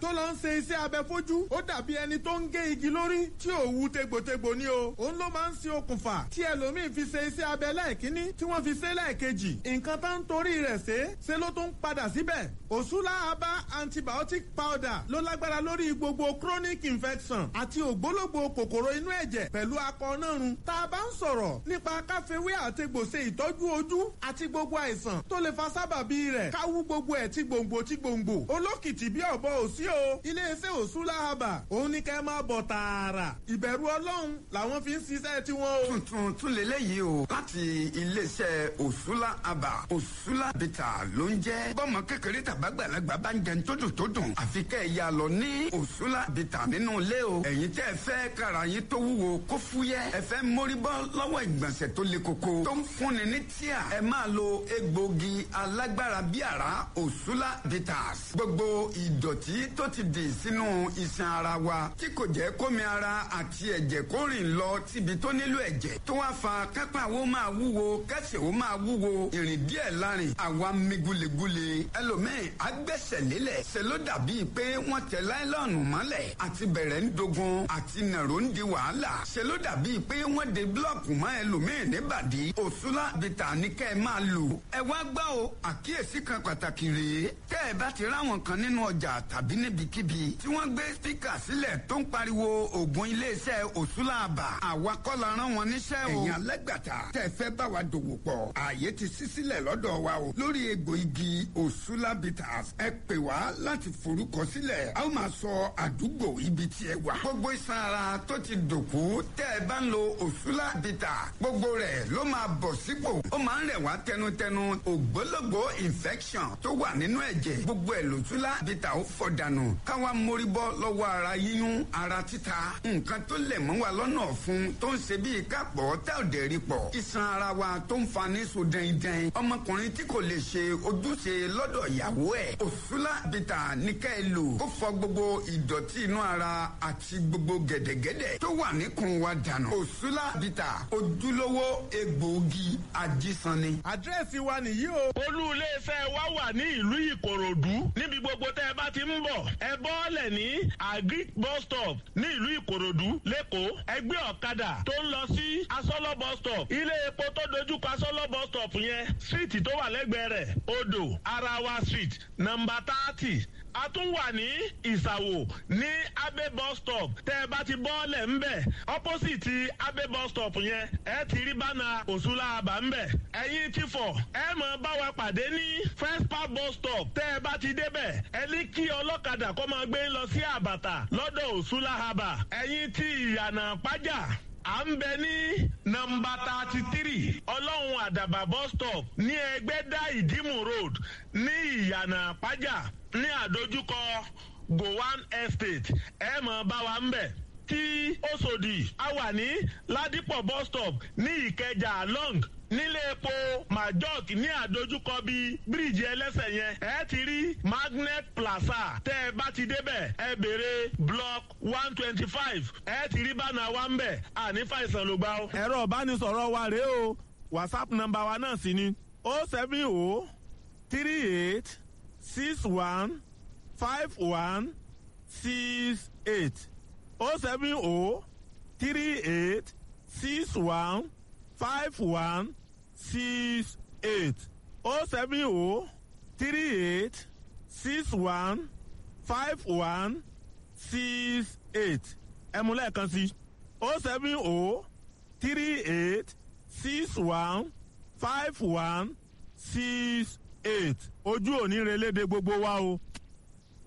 tó lọ ń ṣe iṣẹ́ abẹ fojú ó dàbí ẹni tó ń gé igi lórí tí ò wú tegbòtegbò ni o òun ló máa ń ṣe okùnfà tí ẹlòmíín fi ṣe iṣẹ́ abẹ lẹ́ẹ̀kínní tí wọ́n fi ṣe lẹ́ẹ̀kejì nǹkan tó ń torí rẹ̀ ṣe ṣe ló tún padà síbẹ̀ òṣùlá aba antibiotic powder ló lágbára lórí gbogbo chronic infection àti ògbólógbò kòkòrò inú ẹ̀jẹ̀ pẹ̀lú akọ náà run tá a bá ń sọ̀rọ̀ nípa káfíwé àtegbò ṣe ìtọ́jú ojú àti gbogbo àìsàn tó lè fa sábàbí rẹ̀ káwú gbogbo ẹ̀ tí gbòǹgbò tí gbòǹgbò olókìtì bí ọ̀bọ òsí o iléeṣẹ́ òṣùlá aba òun ní kẹ́ máa bọ̀ tààrà ìbẹ̀rù ọlọ́run làwọn fi ń ṣiṣẹ́ tiwọn o. tuntun tún lélẹ́yìí o láti iléeṣẹ́ òṣùlá aba òṣùlá bìtà ló ń jẹ́ bọ́mọ kékeré tàbágbàlagbà bá ń jẹun tó dùn tó dùn àfi kẹ́ ẹ̀ yà lọ ní òṣùlá bìtà nínú ilé o ẹ̀yin tẹ́ ẹ fẹ́ kára yín tó wúwo kó fúyẹ́ ẹ fẹ́ mórí bọ́ lọ́wọ́ ìgbọ̀nsẹ̀ tó le koko tó ń fúnni ní tíà ẹ máa lo egbògi alágbára bí àrá òṣùlá bitters gbogbo ìdọ̀tí tó ti dì sínú iṣan ara wa tí kò jẹ́ kómi ara àti ẹ̀jẹ̀ kó rìn lọ síbi tó nílò ẹ̀jẹ̀ tó wá fa kápá wo máa wúwo kẹsẹ̀ wo máa wúwo ìrìn díẹ̀ lárin àwa mi gulegule ẹlòmíì agbẹ́sẹ̀ lélẹ̀ ṣe ló dàbíi pé wọ́n tẹ láìlọ́ọ̀nù mọ́lẹ̀ àti bẹ̀rẹ̀ ń dogun àti nàró ń di wàhálà ṣe ló dàbíi pé wọ́n de búlọ̀kù mọ́ ẹlòmíì níbàdí òṣùlá bìtà ní kẹ́ ẹ máa lò. ẹ wá gbọ́ o àkíyèsí kan pàtàkì rèé tẹ́ ẹ bá ti ráwọn kan nínú ọjà tàbí níbikíbi tí wọ́n gbé spíkà sílẹ̀ tó ń pariwo ògùn iléeṣẹ́ òṣùlá àbà àwa kọ́ la rán wọn níṣẹ́ o. ẹ̀yin alẹ́gbàtà tẹ́ ẹ fẹ́ bá wa dòwò pọ̀ ààyè ti ṣí sílẹ̀ lọ́dọ̀ wa o lórí egbò igi òṣùlá bitters ẹ pè wá láti forúkọ sílẹ̀ a ó máa sọ àdúgbò ibi tí ẹ wà. gbogbo iṣan ara tó ti dòkú tẹ́ ẹ bá ń lo òṣùlá bitters gbogbo rẹ̀ ló máa bọ̀ sípò ó máa ń rẹ̀ wá tẹnutẹnu ògbólógbò infection tó wà nínú ẹ̀jẹ̀ gbogbo ẹ̀ lòṣùlá bitters ó fọ̀ dànù káwa mórí bọ́ lọ́wọ́ ara yíyún ara títa nǹkan tó lẹ̀ mọ́ wa lọ́nà ọ̀fun tó ń ṣe bíi kápọ̀ tá ò dẹ̀ rí pọ̀ iṣan ara wa tó ń fa ní so dẹ́ndẹ́n ọmọkùnrin tí kò lè ṣe ojúṣe lọ́dọ̀ ìyàwó ẹ̀ òṣùlá bitters ní ká ẹ lò ó fọ̀ gbogbo ìdọ̀tí inú ara àti gbogbo gẹ̀dẹ̀gẹ̀dẹ̀ tó wà níkùn wa dànù òṣùlá bitters ojúlówó egbòogi ajísanni. àdírẹ́sì wa nìyí o. olú iléeṣẹ́ wa wà ní ìlú ìkòròdú níbi gbogbo tẹ́ ẹ bá ti ń bọ̀ ẹ bọ́ọ̀lẹ̀ ní agric bus stop ní ìlú ìkòròdú lẹ́kọ̀ọ́ ẹgbẹ́ ọ̀kadà tó ń lọ sí asọ́lọ́ bus stop ilé epo tó dojúkọ asọ́lọ́ bus stop yẹn síìtì tó wà lẹ́gbẹ̀ẹ́ rẹ̀ odò arawa street nọmba thirty a tún wà ní ìsàwò ní abe bus stop tẹ́ ẹ bá ti bọ́ọ̀lẹ̀ ńbẹ̀ opposite abe bus stop yẹn ẹ ti rí bánà òṣùlá àbá ńbẹ̀ ẹ̀yin ti fọ̀ ẹ mọ̀ bá wa pàdé ní first park bus stop tẹ́ ẹ bá ti débẹ̀ ẹ ní kí ọlọ́kadà kó máa gbé lọ sí àbàtà lọ́dọ̀ òṣùlá àbà ẹ̀yin ti ìyànà pàjá à ń bẹ ní nọmba thirty three ọlọ́run àdàbà bus stop ní ẹgbẹ́dá ìdímù road ní ìyànà pàjá ní àdójúkọ gowan estate ẹ mọ̀ bá wa ń bẹ̀ tí Òṣòdì a wà ní ládìpọ̀ bus stop ní ìkẹjà long nílé epo majok ní àdójúkọ bíi bíríìjì ẹlẹ́sẹ̀ yẹn ẹ ti rí magnet plaza tẹ́ ẹ bá ti débẹ̀ ẹ béèrè block one twenty five ẹ ti rí bánà wa ń bẹ̀ àní fàìsàn ló gbà ó. ẹ̀rọ ìbánisọ̀rọ̀ wa rèé o whatsapp nọ́mbà wa náà sì ni o seven o three eight six one five one six eight o seven o three eight six one five one six eight o seven o three eight six one five one six eight ẹ mú lẹ́ẹ̀kan sí o seven o three eight six one five one six eight ojú òní relédè gbogbo wa o.